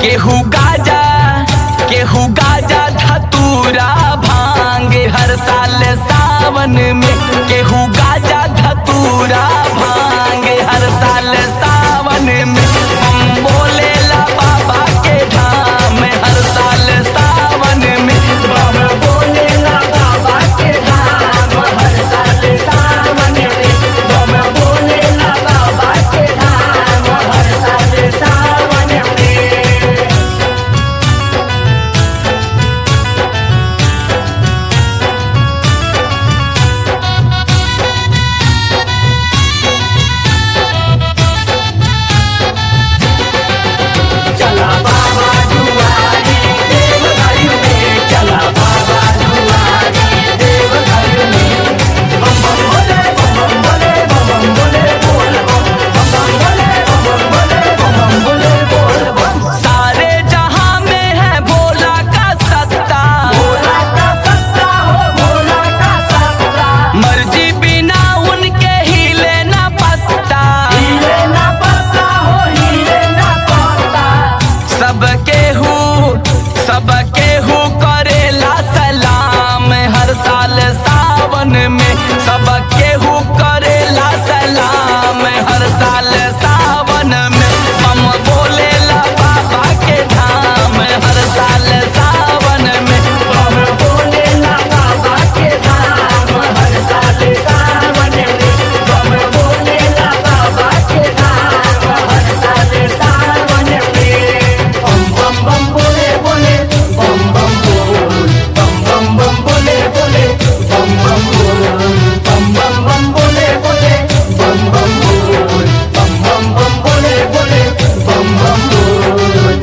केहू गाजा केहू गाजा धतूरा भांग हर साल सावन में केहू गाजा धतूरा भांग हर साल सावन में हम बोलेला बाबा के धाम हर साल सावन में बम बोलेला बाबा के धाम हर साल सावन में बम बोलेला बाबा के धाम हर साल सावन में चला बाबा दुआरी देव घर में चला बाबा दुआरी देव घर में बम बम बोले बम बम बोले बम बम बोले बोल बम बम बम बोले बम बम बोले बम बम बोले बोल बम सारे जहां में है भोला का सत्ता भोला का सत्ता हो भोला का सत्ता मर्जी बिना उनके हिले न पत्ता हीरे ना पत्ता हो हीरे ना पत्ता सबके हु सबके हु करेला सलाम हर साल सावन में सबके हु करेला सलाम हर साल सावन में हम बोलेला बाबा के धाम हर साल सावन में बम बोलेला बाबा के धाम हर साल सावन में बम बोलेला बाबा के धाम हर साल सावन में बम बम बम बोले बोले बम बम बोल बम बम बम बोले बोले बम बम बोल बम बम बम बोले बोले बम बम बोल बम बम बम बोले बोले बम बम बोल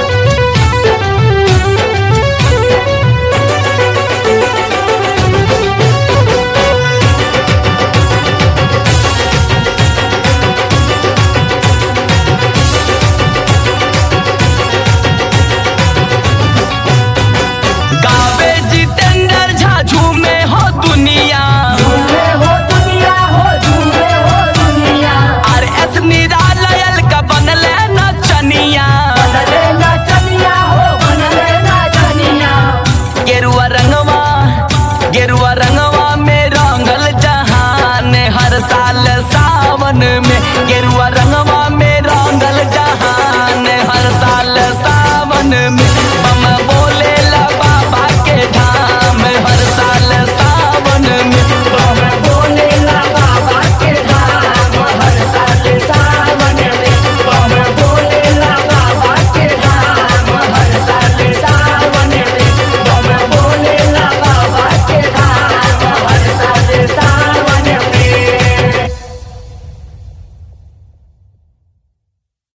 गावे जितेंद्र झाझू में हो दुनिया झूमे हो दुनिया हो झूमे हो दुनिया आर एस निरालयल का बनले नचनिया बनले ना चनिया हो बनले ना चनिया गेरुआ रंगवा गेरुआ रंगवा में रंगल जहान हर साल सावन में गेरुआ रंगवा में रंगल जहान हर साल सावन में